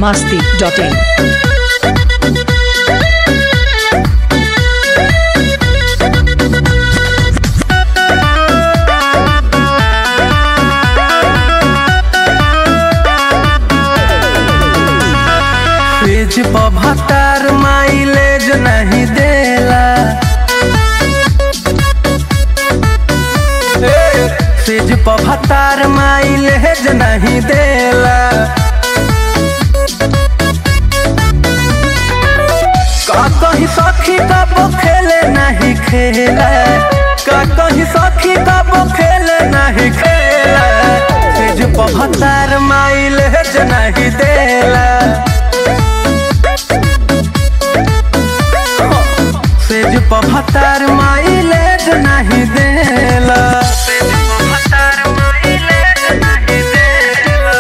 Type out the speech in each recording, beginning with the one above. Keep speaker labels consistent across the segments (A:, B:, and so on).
A: masti.in.
B: Page पर भतार mileage नहीं देला पेज पर भतार माइलेज नहीं देला का कहीं सखी कब खेले नहीं खेला का कहीं सखी कब खेले नहीं खेला पेज पर भतार माइलेज नहीं देला सेज पभतार माइलेज नहीं देला सेज पभतार माइलेज नहीं देला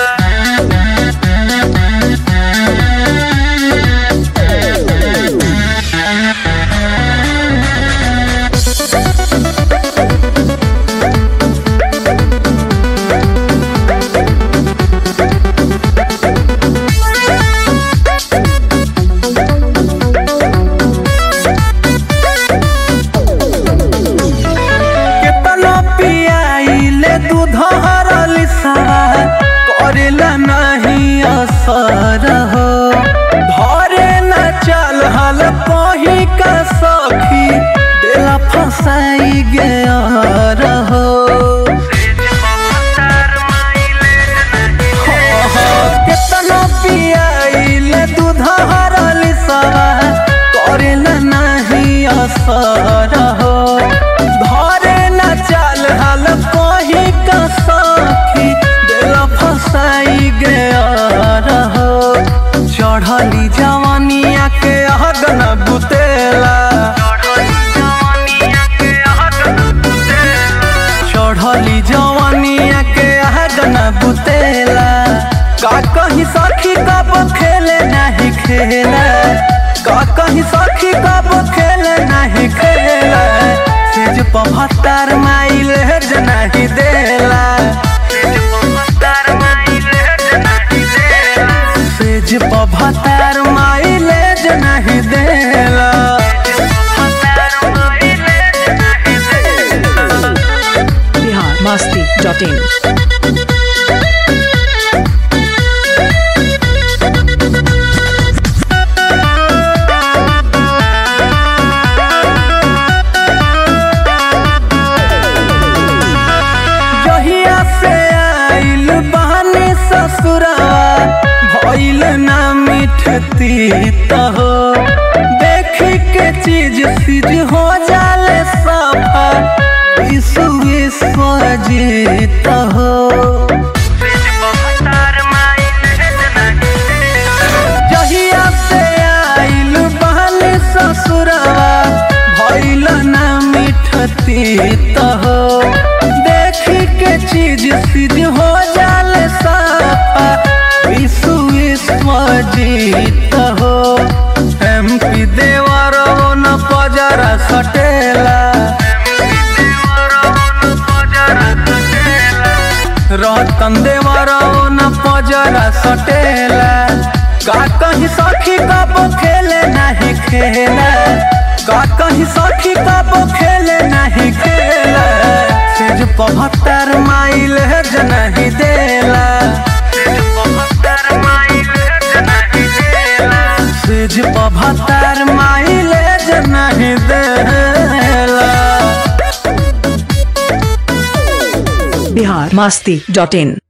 B: केतनो पियाइले दूध हरली सारा करेला नहीं असर हो धरे न चल हल कही का सखी देला फसाई गया रहो केतनो पियाइले दूध हरली सारा करेला नहीं असर हो धरे न चल हल कही का सखी दिल फसाई गया रहो चढ़ली जवानिया के अगन बुतेला चढ़ली जवानिया के अगन बुतेला का कहीं सखी कब खेले नहीं खेला का कहीं सखी कब खेले नहीं खेला सेज पभत्तर माइल नहीं देला सेज पभत्तर माइल नहीं देला
A: Bihar masti.in.
B: जहिया से आइल बहनी ससुरवा भइल ना मिठती हो देखी के चीज सीज हो जाले सफा विश्व विश्व जीत हो जहिया से आइल बहनी ससुरवा भइल ना मिठती हो देखी के चीज सीध हो जाले साफा विश्व विश्व जीत हो एम पी देवर न पजरा सटेला रतन देवर न पजरा सटेला का कहीं सखी कब खेले नहीं खेला का कहीं सखी कब खेले नहीं खेला सेज पभत्तर माइल नहीं देला सेज पभत्तर माइल नहीं देला
A: Bihar masti.in.